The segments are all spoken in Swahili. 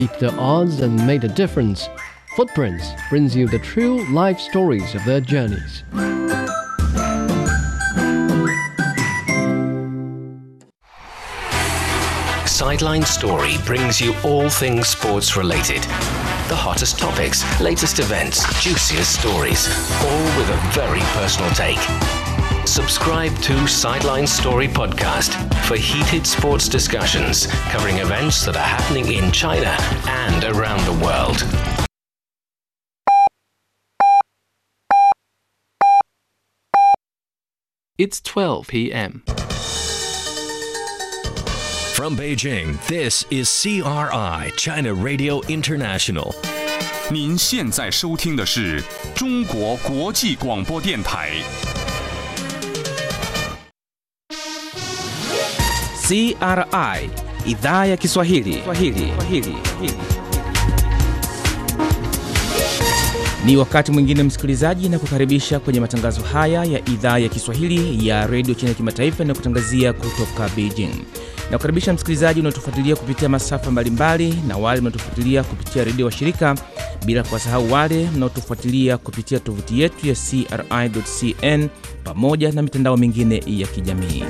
beat the odds and made a difference. Footprints brings you the true life stories of their journeys. Sideline Story brings you all things sports related. The hottest topics, latest events, juiciest stories, all with a very personal take. Subscribe to Sideline Story Podcast for heated sports discussions covering events that are happening in China and around the world. It's 12 p.m. From Beijing, this is CRI, China Radio International. 您现在收听的是中国国际广播电台。 CRI idhaa ya Kiswahili. Kiswahili. Kiswahili. Ni wakati mwingine msikilizaji, na kukaribisha kwenye matangazo haya ya idhaa ya Kiswahili ya redio China kimataifa na kutangazia kutoka Beijing. Na kukaribisha msikilizaji unaotufuatilia kupitia masafa mbalimbali na wale mnaotufuatilia kupitia redio wa shirika, bila kuwasahau wale mnaotufuatilia kupitia tovuti yetu ya CRI.cn pamoja na mitandao mingine ya kijamii.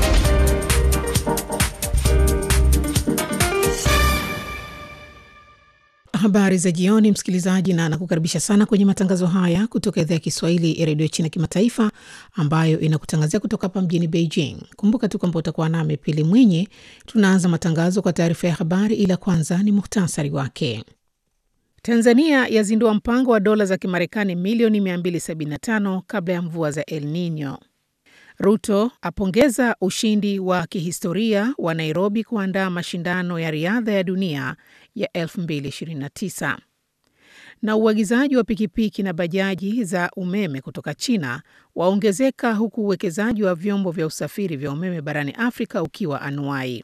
Habari za jioni, msikilizaji, na nakukaribisha sana kwenye matangazo haya kutoka idhaa ya Kiswahili ya redio China kimataifa ambayo inakutangazia kutoka hapa mjini Beijing. Kumbuka tu kwamba utakuwa nami Pili Mwinyi. Tunaanza matangazo kwa taarifa ya habari, ila kwanza ni muhtasari wake. Tanzania yazindua mpango wa dola za Kimarekani milioni 275 kabla ya mvua za El Nino. Ruto apongeza ushindi wa kihistoria wa Nairobi kuandaa mashindano ya riadha ya dunia ya 2029. Na uagizaji wa pikipiki na bajaji za umeme kutoka China waongezeka huku uwekezaji wa vyombo vya usafiri vya umeme barani Afrika ukiwa anuai.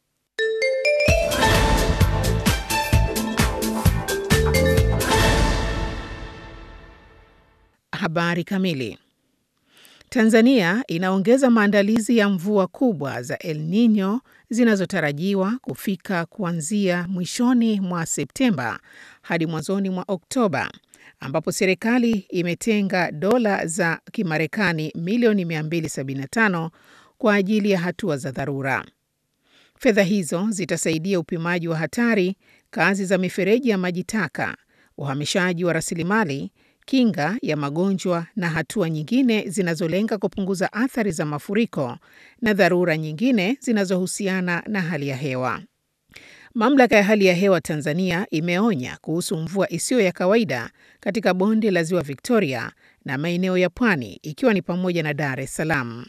Habari kamili. Tanzania inaongeza maandalizi ya mvua kubwa za El Nino zinazotarajiwa kufika kuanzia mwishoni mwa Septemba hadi mwanzoni mwa Oktoba, ambapo serikali imetenga dola za Kimarekani milioni 275 kwa ajili ya hatua za dharura. Fedha hizo zitasaidia upimaji wa hatari, kazi za mifereji ya maji taka, uhamishaji wa rasilimali kinga ya magonjwa na hatua nyingine zinazolenga kupunguza athari za mafuriko na dharura nyingine zinazohusiana na hali ya hewa. Mamlaka ya hali ya hewa Tanzania imeonya kuhusu mvua isiyo ya kawaida katika bonde la Ziwa Victoria na maeneo ya pwani ikiwa ni pamoja na Dar es Salaam.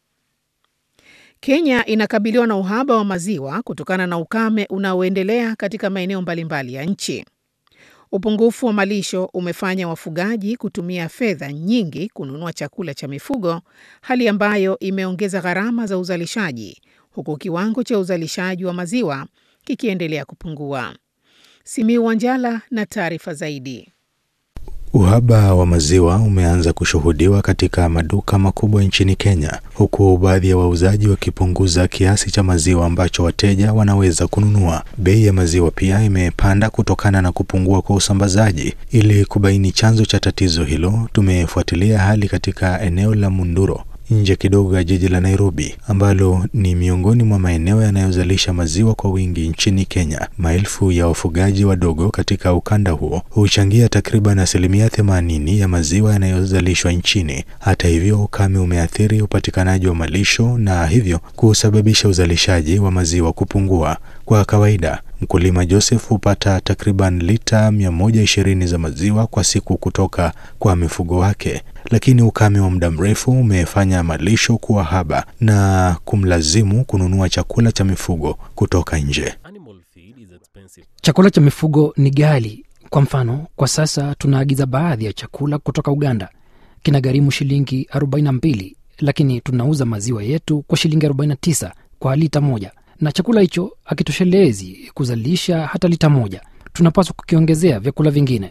Kenya inakabiliwa na uhaba wa maziwa kutokana na ukame unaoendelea katika maeneo mbalimbali ya nchi. Upungufu wa malisho umefanya wafugaji kutumia fedha nyingi kununua chakula cha mifugo, hali ambayo imeongeza gharama za uzalishaji, huku kiwango cha uzalishaji wa maziwa kikiendelea kupungua. Simiu Wanjala na taarifa zaidi. Uhaba wa maziwa umeanza kushuhudiwa katika maduka makubwa nchini Kenya, huku baadhi ya wauzaji wakipunguza kiasi cha maziwa ambacho wateja wanaweza kununua. Bei ya maziwa pia imepanda kutokana na kupungua kwa usambazaji. Ili kubaini chanzo cha tatizo hilo, tumefuatilia hali katika eneo la Munduro nje kidogo ya jiji la Nairobi ambalo ni miongoni mwa maeneo yanayozalisha maziwa kwa wingi nchini Kenya. Maelfu ya wafugaji wadogo katika ukanda huo huchangia takriban asilimia themanini ya maziwa yanayozalishwa nchini. Hata hivyo, ukame umeathiri upatikanaji wa malisho na hivyo kusababisha uzalishaji wa maziwa kupungua. Kwa kawaida mkulima Joseph hupata takriban lita 120 za maziwa kwa siku kutoka kwa mifugo wake, lakini ukame wa muda mrefu umefanya malisho kuwa haba na kumlazimu kununua chakula cha mifugo kutoka nje. Chakula cha mifugo ni ghali. Kwa mfano, kwa sasa tunaagiza baadhi ya chakula kutoka Uganda, kinagharimu shilingi 42, lakini tunauza maziwa yetu kwa shilingi 49 kwa lita moja na chakula hicho hakitoshelezi kuzalisha hata lita moja. Tunapaswa kukiongezea vyakula vingine.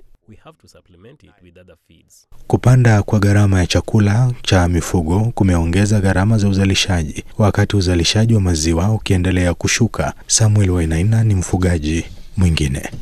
Kupanda kwa gharama ya chakula cha mifugo kumeongeza gharama za uzalishaji, wakati uzalishaji wa maziwa ukiendelea kushuka. Samuel Wainaina ni mfugaji mwingine.